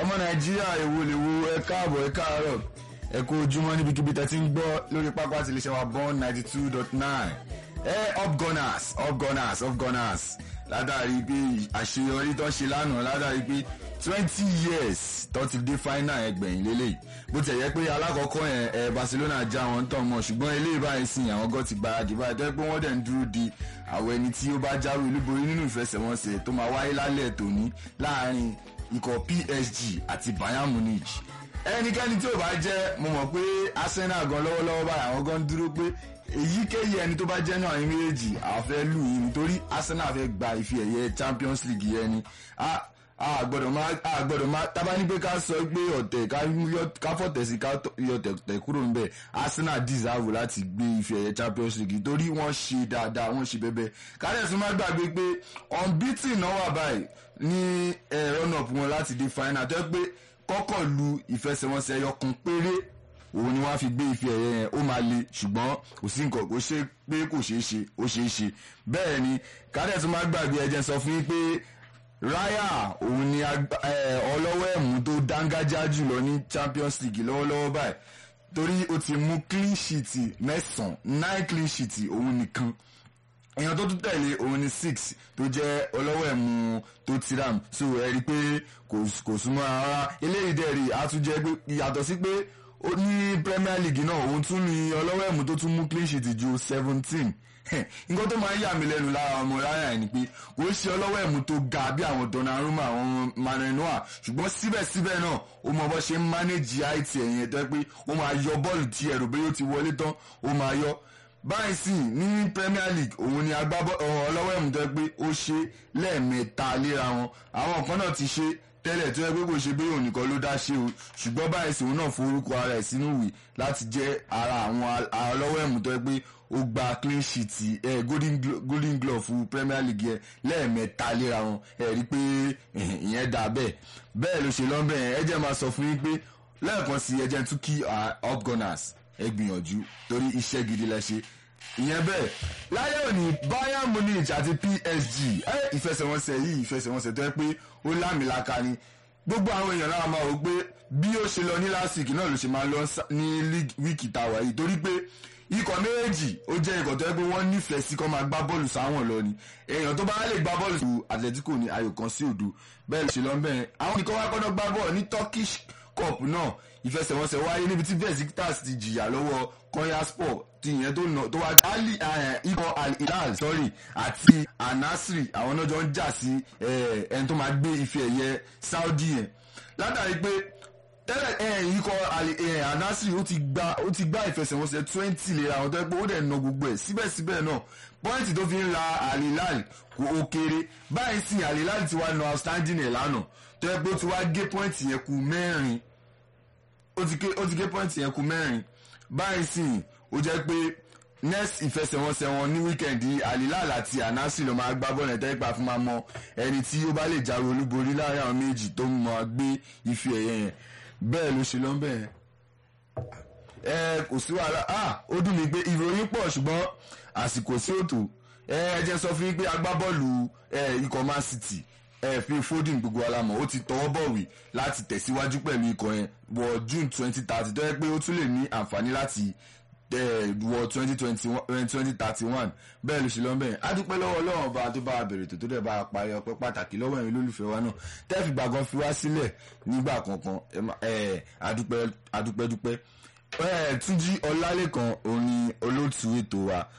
ọmọ nàìjíríà èwo lè wo ẹ káàbọ̀ ẹ káàárọ̀ ẹ kú ojúmọ́ níbikíbi tẹ́ ti ń gbọ́ lórí pápá àti iléeṣẹ́ wa born ninety two dot nine ẹ up gunners up gunners up gunners látàrí pé àṣeyọrí tó ṣe lánàá látàrí pé twenty years tó ti dé final ẹgbẹ̀yìn lélẹ̀ bó ti yẹ pé alákọ̀ọ́kọ́ yẹn ẹ Barcelona já wọn tán mọ́ ṣùgbọ́n eléyìí báyìí sìn àwọn gan ti gbáradì báyìí tó yẹ pé wọ́n dẹ̀ ń dúró di àwọn ẹni tí ó bá jáwé olúborí nínú ìfẹsẹ̀wọnsẹ̀ tó máa wáyé lálẹ́ tòní láàrin ikọ̀ PSG àti Bayern Munich ẹnikẹ́ni tí ò bá jẹ́ mo mọ̀ pé Arsenal gan lọ́wọ́lọ́wọ́ báyìí àwọn gan dúró pé èyíkéyìí ẹni tó bá jẹ́ náà ní méjèèjì àwọn fẹ́ lù yín nítorí Arsenal fẹ́ gba ife ẹ̀yẹ Champions League yẹn ni a gbọ́dọ̀ máa a gbọ́dọ̀ máa tábà ní pé ká sọ pé ọ̀tẹ̀ ká fọ̀tẹ̀ sí ká yọ tẹ̀ kúrò níbẹ̀ Arsenal deserve láti gbé ife ẹ̀yẹ Champions League torí wọ́n ṣe dáadáa wọ́n ṣe bẹ́bẹ́ kárẹ̀sùn má gbàgbé pé unbeaten náà wà báyìí ní run up wọn láti dé final tó yẹ pé kọ́kọ́ lu ìfẹsẹ̀wọnsẹ̀ ẹyọ kan péré òun ni wọ́n á fi gbé ife ẹ̀yẹ yẹn ó máa le ṣùgbọ́n kò sí nǹkan kò ṣe pé kò ṣeé ṣe ó ṣeé ṣe bẹ́ẹ̀ ni kárẹ̀sùn má gbàgbé ẹ̀jẹ̀ sọ fún yín pé Raya òun ni ọlọ́wọ́ ẹ̀mú tó dángájá jùlọ ní Champions League lọ́wọ́lọ́wọ́ báyìí torí ó ti mú clean sheet mẹ́sàn-án nine clean sheet òun nìkan èèyàn tó tún tẹ̀lé òun ni six tó jẹ́ ọlọ́wọ́ ẹ̀mú tó tiram so ẹ rí i pé kò súnmọ́ rárá eléyìí dẹ̀ rí a tún jẹ́ pé yàtọ̀ sí pé ó ní Premier League náà òun tún ní ọlọ́wọ́ ẹ̀mú tó tún mú clean sheet ju seventeen nǹkan tó máa ń yà mí lẹ́nu lára ọmọ ráyà ẹ̀ ni pé kò ṣe ọlọ́wọ́ ẹ̀mú tó ga bí àwọn Donnarumma àwọn Manuel Neuer ṣùgbọ́n síbẹ̀síbẹ̀ náà ó mọ bó ṣe ń manage height ẹ̀yìn tó yẹ pé ó máa yọ bọ́ọ̀lù tí ẹ̀rù bẹ́ẹ̀ ó ti wọlé tán ó máa yọ báyìí sì ní Premier League òun ni agbábọ́ ọlọ́wọ́ ẹ̀mú tó yẹ pé ó ṣe lẹ́ẹ̀mẹ́ta léra wọn àwọn kan náà ti ṣe tẹ́lẹ̀ tó yẹ pé kò ṣe bí òun nìkan ló dá ṣe o ṣùgbọ́n báyìí sì òun náà forúkọ ara ẹ̀ sínú ìwé láti jẹ́ ara àwọn ọlọ́wọ́ ẹ̀mú tó yẹ pé ó gba clean sheet ẹ golden, golden glove fún Premier League yẹn lẹ́ẹ̀mẹ́ta léra wọn ẹ rí i pé ìyẹn dà bẹ́ẹ̀ bẹ́ẹ̀ ló ṣe lọ́nbẹ̀ yẹn ẹ jẹ́ máa sọ fún yín pé lẹ́ẹ̀kan sí ẹ jẹ́ tún kí up gunners ẹ gbìyànjú torí iṣẹ́ gidi lẹ ṣe ìyẹn bẹ́ẹ̀ láyé òní Bayern Munich àti PSG ẹ ìfẹsẹ̀wọnsẹ̀ yìí ìfẹsẹ̀wọnsẹ̀ tó yẹ pé ó lámìlaka ni gbogbo àwọn èèyàn náà máa wò pé bí ó ṣe lọ ní last week náà ló ṣe máa lọ ní wíìkì tàwa yìí torí pé ikọ̀ méjèèjì ó jẹ́ ikọ̀ tó yẹ pé wọ́n nífẹ̀ẹ́ sí kó máa gbá bọ́ọ̀lù sáwọn lọ ni èèyàn tó bá lè gbá bọ́ọ̀lù sí Atletico ní ayò kan sí òdo bẹ́ẹ̀ ló ṣe lọ bẹ́ẹ̀ àwọn nìkan wá kọ́dọ̀ gbá bọ́ọ̀lù ní Turkish Cup náà ìfẹsẹ̀wọnsẹ̀ wáyé níbi tí Besiktas ti jìyà lọ́wọ́ Konyaspor ti ìyẹn tó nà tó wá ali ikọ̀ Al-Hilal sorry àti Al-Nassr àwọn náà jọ ń jà sí ẹni tó máa gbé ife ẹ̀yẹ Saudi yẹn látàrí pé tẹ́lẹ̀ ẹ̀yìn ikọ̀ Al-Nassr ó ti gba ó ti gbá ìfẹsẹ̀wọnsẹ̀ twenty lera àwọn tó yẹ pé ó dẹ̀ na gbogbo ẹ̀ síbẹ̀síbẹ̀ náà pọ́ìntì tó fi ń la Al-Hilal kò ó kéré báyìí sì Al-Hilal ti wá na outstanding ẹ̀ lánàá tó yẹ pé ó ti wá gé pọ́ìntì yẹn kù mẹ́rin ó ti gé pọ́ìntì yẹn kù mẹ́rin báyìí sì ó jẹ́ pé next ìfẹsẹ̀wọnsẹ̀ wọn ní wíkẹ̀ndì Al-Hilal àti Al-Nassr ló máa gbá bọ́ọ̀lù ẹ̀tẹ́ ìpa fún máa mọ ẹni tí ó bá lè jáwé olúborí láàrin àwọn méjì tó máa gbé ife ẹ̀yẹ yẹn bẹ́ẹ̀ ló ṣe lọ́nbẹ̀ yẹn. ẹ kò sí wàhálà ah ó dùn mí pé ìròyìn pọ̀ ṣùgbọ́n àsìkò sí òtò ẹ ẹ jẹ́ sọ fún yín pé agbábọ́ọ̀lù ikọ̀ Man City ẹ fi Foden gbogbo alamọ ó ti tọwọ́ bọ̀wé láti tẹ̀síwájú pẹ̀lú ikọ̀ yẹn wọ June twenty thirty tó yẹ pé ó tún lè ní àǹfààní láti wọ twenty twenty twenty thirty one bẹ́ẹ̀ ló ṣe lọ́n bẹ́ẹ̀ á dúpẹ́ lọ́wọ́ ọlọ́run ọba tó bá a bèrè tó tó dẹ̀ bá a parí ọpẹ́ pàtàkì lọ́wọ́ ẹ̀yin olólùfẹ́ wa náà tẹ́ẹ̀fì gbàgán fi wá sílẹ̀ nígbà kankan adúpẹ́ dúpẹ́ Túnjí Ọlálékan òun ni olóòtú ètò wa